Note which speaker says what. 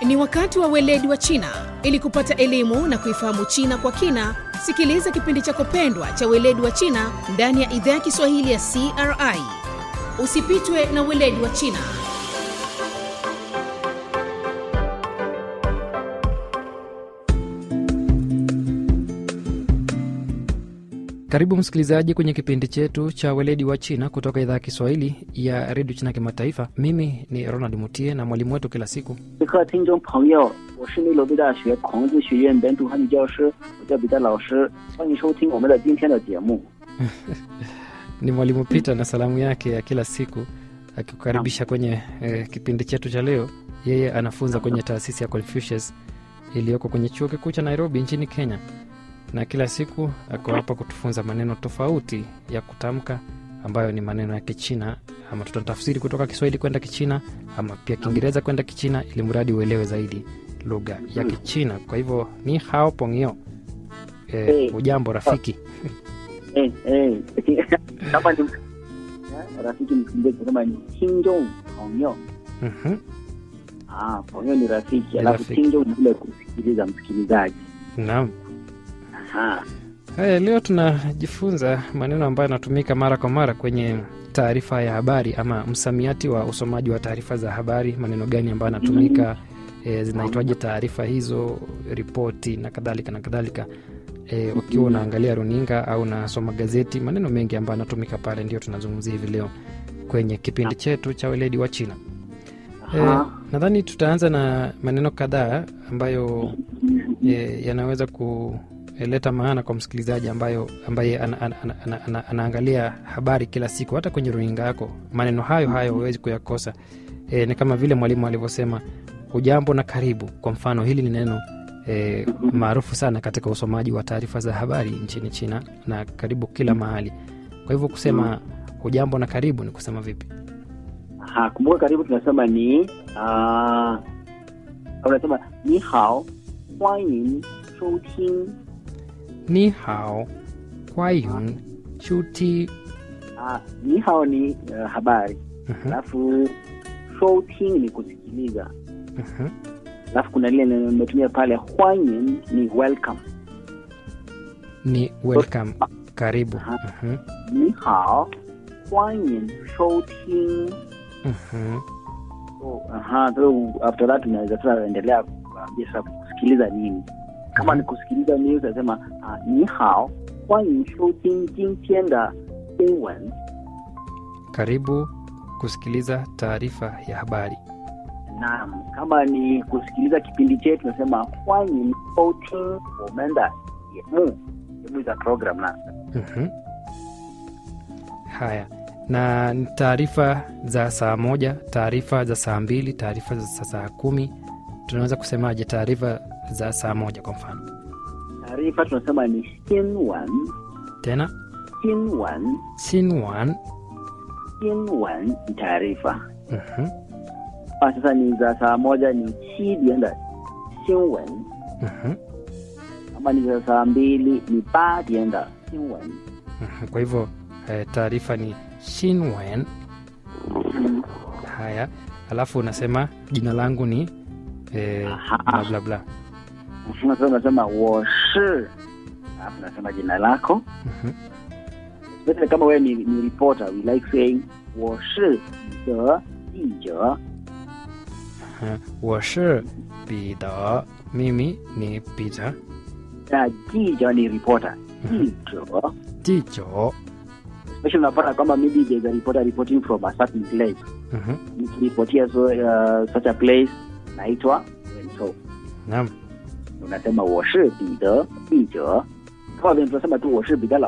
Speaker 1: Ni wakati wa weledi wa China. Ili kupata elimu na kuifahamu China kwa kina, sikiliza kipindi chako pendwa cha weledi wa China ndani ya idhaa ya Kiswahili ya CRI. Usipitwe na weledi wa China.
Speaker 2: Karibu msikilizaji kwenye kipindi chetu cha weledi wa China kutoka idhaa ya Kiswahili ya redio China Kimataifa. Mimi ni Ronald Mutie na mwalimu wetu kila siku
Speaker 3: 各位听众朋友，我是内罗毕大学孔子学院本土汉语教师，我叫彼得老师，欢迎收听我们的今天的节目。
Speaker 2: ni mwalimu Peter na salamu yake ya kila siku akikukaribisha kwenye eh, kipindi chetu cha leo. Yeye anafunza kwenye taasisi ya Confucius iliyoko kwenye chuo kikuu cha Nairobi nchini Kenya, na kila siku ako hapa kutufunza maneno tofauti ya kutamka ambayo ni maneno ya Kichina, ama tutatafsiri kutoka Kiswahili kwenda Kichina ama pia Kiingereza kwenda Kichina, ili mradi uelewe zaidi lugha ya Kichina. Kwa hivyo ni hao pongio, eh,
Speaker 3: Hey.
Speaker 2: ujambo rafiki.
Speaker 3: 哎哎，kama ni eh, rafiki msikilizaji, kama ni 听众朋友
Speaker 2: Mhm.
Speaker 3: ah, 朋友 ni rafiki,
Speaker 2: Ni
Speaker 3: alafu
Speaker 2: rafiki.
Speaker 3: 听众ni vile kusikiliza msikilizaji.
Speaker 2: Naam.
Speaker 3: Aha.
Speaker 2: Haya, leo tunajifunza maneno ambayo yanatumika mara kwa mara kwenye taarifa ya habari ama msamiati wa usomaji wa taarifa za habari. Maneno gani ambayo yanatumika, e, zinaitwaje taarifa hizo, ripoti na kadhalika na kadhalika. E, ukiwa unaangalia runinga au unasoma gazeti, maneno mengi ambayo yanatumika pale ndio tunazungumzia hivi leo kwenye kipindi chetu cha weledi wa China. E,
Speaker 3: Aha.
Speaker 2: nadhani tutaanza na maneno kadhaa ambayo e, yanaweza kuleta maana kwa msikilizaji ambayo ambaye ana, ana, ana, ana, ana, anaangalia habari kila siku hata kwenye runinga yako. Maneno hayo hayo huwezi kuyakosa. E, ni kama vile mwalimu alivyosema hujambo na karibu. Kwa mfano, hili ni neno e, maarufu sana katika usomaji wa taarifa za habari nchini China na karibu kila mahali. Kwa hivyo kusema hujambo na karibu ni kusema vipi?
Speaker 3: Aha, kumbuka karibu tunasema ni ah, unasema ni hao 欢迎收听
Speaker 2: ni hao kwayun shuti
Speaker 3: ah, ni hao ni uh, habari
Speaker 2: Mhm,
Speaker 3: alafu 收听 ni kusikiliza
Speaker 2: mhm.
Speaker 3: alafu kuna lile neno nimetumia pale 欢迎 ni welcome
Speaker 2: ni welcome karibu
Speaker 3: Aha.
Speaker 2: Mhm,
Speaker 3: 你好，欢迎收听。
Speaker 2: mhm.
Speaker 3: So, aha, so after that tunaweza tunaendelea kuambia sasa kusikiliza nini. Kama ni kusikiliza news, nasema ah, 你好，欢迎收听今天的新闻。
Speaker 2: karibu kusikiliza taarifa ya habari
Speaker 3: Naam, kama ni kusikiliza kipindi chetu tunasema 欢迎收听我们的节目。节目 za program na
Speaker 2: Mhm. haya na ni taarifa za saa moja taarifa za saa mbili taarifa za saa kumi tunaweza kusemaje taarifa za saa moja kwa mfano
Speaker 3: taarifa tunasema ni 新闻，
Speaker 2: tena
Speaker 3: 新闻，
Speaker 2: sinwan
Speaker 3: 新闻 ni taarifa.
Speaker 2: Mhm,
Speaker 3: Ah, sasa ni za saa moja ni 七点的新闻。
Speaker 2: mhm,
Speaker 3: kama ni za saa mbili ni 八点的新闻。
Speaker 2: mhm. kwa hivyo eh, taarifa ni shinwen haya alafu unasema jina langu ni eh,
Speaker 3: Aha.
Speaker 2: bla bla bla
Speaker 3: Sasa unasema 我是，alafu unasema jina lako.
Speaker 2: Mhm,
Speaker 3: Especially kama wewe ni, ni reporter, we like saying 我是你的记者。
Speaker 2: aha. 我是彼得 mimi ni Peter
Speaker 3: 那记者ni reporter, 记者。
Speaker 2: jijo
Speaker 3: Especially unapata kwamba maybe there's a reporter reporting from a certain place.
Speaker 2: Mhm,
Speaker 3: Nikiripotia so, uh, such a place naitwa and so
Speaker 2: naam
Speaker 3: unasema 我是彼得记者。kama vile tunasema tu 我是彼得老